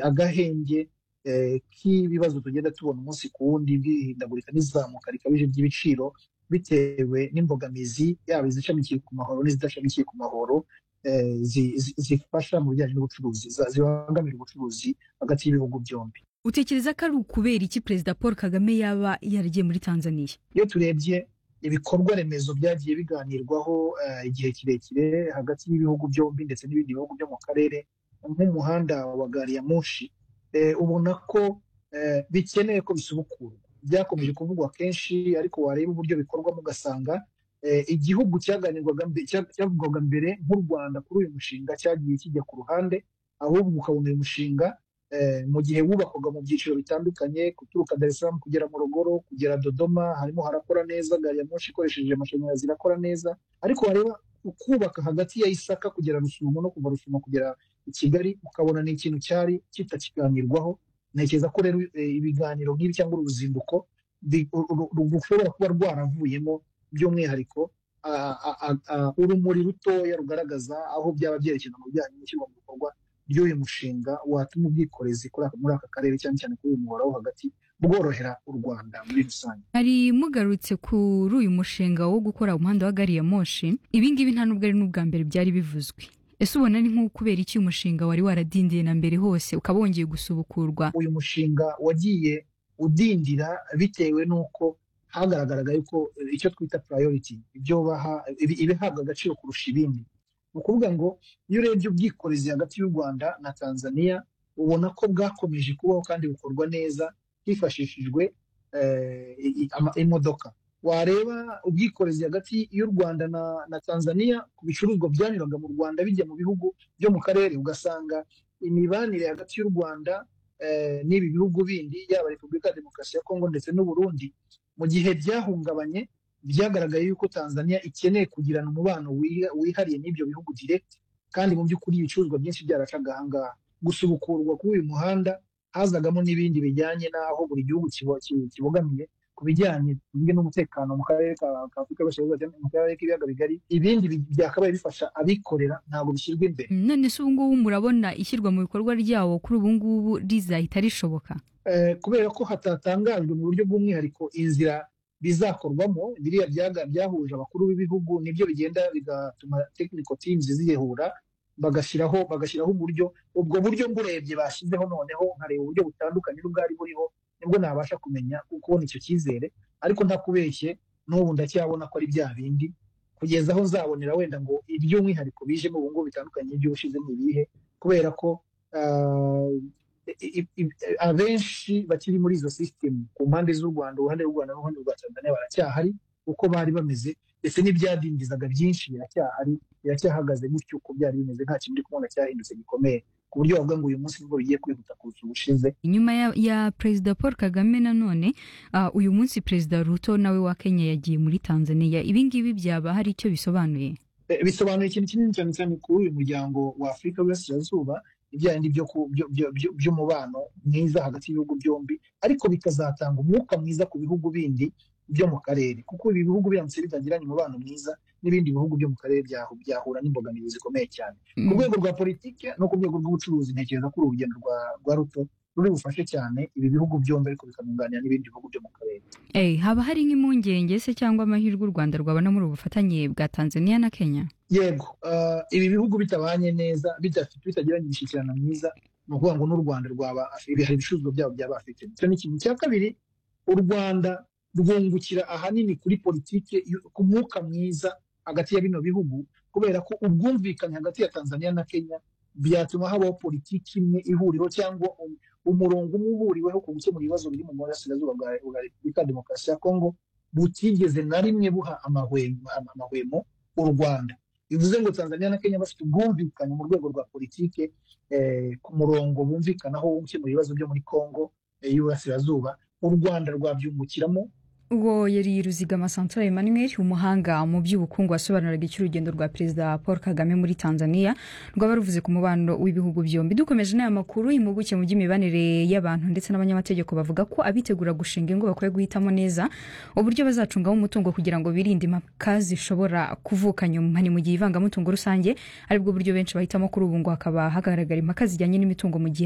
agahenge k'ibibazo tugenda tubona umunsi ku wundi bw'ihindagurika n'izamuka rikabije ry'ibiciro bitewe n'imbogamizi yaba izishamikiye ku mahoro n'izidashamikiye ku mahoro zifasha mu bijyanye n'ubucuruzi zibangamira ubucuruzi hagati y'ibihugu byombi utekereza ko ari ukubera iki perezida paul kagame yaba yaragiye muri tanzania iyo turebye ibikorwa remezo byagiye biganirwaho igihe kirekire hagati y'ibihugu byombi ndetse n'ibindi bihugu byo mu karere nk'umuhanda wa gari ya moshi ubona ko bikeneye ko bisubukurwa byakomeje kuvugwa kenshi ariko wareba uburyo bikorwamo ugasanga igihugu cyavugwaga mbere nk'u rwanda kuri uyu mushinga cyagiye kijya ku ruhande ahubwo ukabona uyu mushinga mu gihe wubakwaga mu byiciro bitandukanye guturuka Salaam kugera mu rugoro kugera dodoma harimo harakora neza gari ya moshi ikoresheje amashanyarazi irakora neza ariko wareba ukubaka hagati ya isaka kugera rusumo no kuva rusumo kugera i kigali ukabona ni ikintu cyari kitakiganirwaho ntekereza ko rero ibiganiro nk'ibi cyangwa uru ruzinduko rushobora kuba rwaravuyemo by'umwihariko urumuri rutoya rugaragaza aho byaba byerekeza mu bijyanye n'ishyirwa mu bikorwa by'uyu mushinga watuma ubwikorezi muri aka karere cyane cyane kuri uyu muhora wo hagati bworohera u rwanda muri rusange hari mugarutse kuri uyu mushinga wo gukora umuhanda wa gari ya moshi ibi ngibi nta n'ubwo ari n'ubwa mbere byari bivuzwe ese ubona ni nk'ukubera iki umushinga wari waradindiye na mbere hose ukaba wongeye gusubukurwa uyu mushinga wagiye udindira bitewe n'uko hagaragaraga yuko icyo twita purayoriti ibyo baha ibihabwa agaciro kurusha ibindi ni ukuvuga ngo iyo urebye ubwikorezi hagati y'u rwanda na tanzania ubona ko bwakomeje kubaho kandi bukorwa neza hifashishijwe imodoka wareba ubwikorezi hagati y'u rwanda na tanzania ku bicuruzwa byanyuraga mu rwanda bijya mu bihugu byo mu karere ugasanga imibanire hagati y'u rwanda n'ibi bihugu bindi yaba repubulika ya demokarasi ya kongo ndetse n'uburundi mu gihe byahungabanye byagaragaye yuko tanzania ikeneye kugirana umubano wihariye n'ibyo bihugu direct kandi mu by'ukuri ibicuruzwa byinshi byaracaga ahangaha gusubukurwa kuri uyu muhanda hazagamo n'ibindi bijyanye n'aho buri gihugu kibogamiye ku bijyanye n'umutekano mu karere ka afurika y'uburasirazuba mu karere k'ibiyaga bigari ibindi byakabaye bifasha abikorera ntabwo bishyirwa imbere none se ubu ngubu murabona ishyirwa mu bikorwa ryawo kuri ubu ngubu rizahita rishoboka kubera ko hatatangajwe mu buryo bw'umwihariko inzira bizakorwamo biriya byaga byahuje abakuru b'ibihugu nibyo bigenda bigatuma tekiniko timuzi zihura bagashyiraho bagashyiraho uburyo ubwo buryo mburebye bashyizeho noneho nkareba uburyo butandukanye n'ubwari buriho nibwo nabasha kumenya kubona icyo cyizere ariko ntakubeshye n'ubu ndacyabona ko ari bya bindi kugeza aho nzabonera wenda ngo iby'umwihariko bijemo ubu ngubu bitandukanye iby'ubushize ni ibihe kubera ko abenshi bakiri muri izo sisitemu ku mpande z'u rwanda uruhande rw'u rwanda n'uruhande rwa tanzania baracyahari uko bari bameze ndetse n'ibyadindizaga byinshi biracyahari biracyahagaze gutyo uko byari bimeze nta kintu uri kubona cyahindutse gikomeye ku buryo bavuga ngo uyu munsi nibwo bigiye kwihuta kurusha ubushize inyuma ya, ya perezida paul kagame nanone uh, uyu munsi perezida ruto nawe wa kenya yagiye muri tanzania ibi ngibi byaba hari icyo bisobanuye eh, bisobanuye ikintu kinini cyane cyane kuri uyu muryango wa afurika y'uburasirazuba ibijyanye by'umubano mwiza hagati y'ibihugu byombi ariko bikazatanga umwuka mwiza ku bihugu bindi byo mu karere kuko ibi bihugu biramutse bitagiranye umubano mwiza n'ibindi bihugu byo mu karere byahura n'imbogamizi zikomeye cyane ku rwego rwa politiki no ku rwego rw'ubucuruzi ntekereza ko uru rugendo rwa ruto ruri bufashe cyane ibi bihugu byombi ariko bikanunganira n'ibindi bihugu byo mu karere haba hari nk'impungenge se cyangwa amahirwe u rwanda rwabona muri ubu bufatanye bwa tanzania na kenya yego ibi bihugu bitabanye neza bitagiranye imishyikirano myiza ni ukuvuga ngo n'u rwanda rwaba hari ibicuruzwa byabo byaba afite icyo ni ikintu cya kabiri u rwanda rwungukira ahanini kuri politiki ku mwuka mwiza hagati ya bino bihugu kubera ko ubwumvikane hagati ya tanzania na kenya byatuma habaho politiki imwe ihuriro cyangwa umurongo umwe uhuriweho ku gukemura ibibazo biri mu burasirazuba bwa repubulika demokarasi ya kongo butigeze na rimwe buha amahwemo u rwanda bivuze ngo tanzania na kenya bafite ubwumvikane mu rwego rwa politiki ku murongo bumvikanaho wo gukemura ibibazo byo muri kongo y'uburasirazuba u rwanda rwabyungukiramo uwo yari ruzigama santora emmanuel umuhanga mu by'ubukungu wasobanuraga icy'urugendo rwa perezida paul kagame muri tanzania rwaba ruvuze ku mubano w'ibihugu byombi dukomeje n'aya makuru impuguke mu by'imibanire y'abantu ndetse n'abanyamategeko bavuga ko abitegura gushinga ingo bakwiye guhitamo neza uburyo bazacungamo umutungo kugira ngo birinde impaka zishobora kuvuka nyuma ni mu gihe ivangamutungo rusange aribwo buryo benshi bahitamo kuri ubu ngo hakaba hagaragara impaka zijyanye n'imitungo mu gihe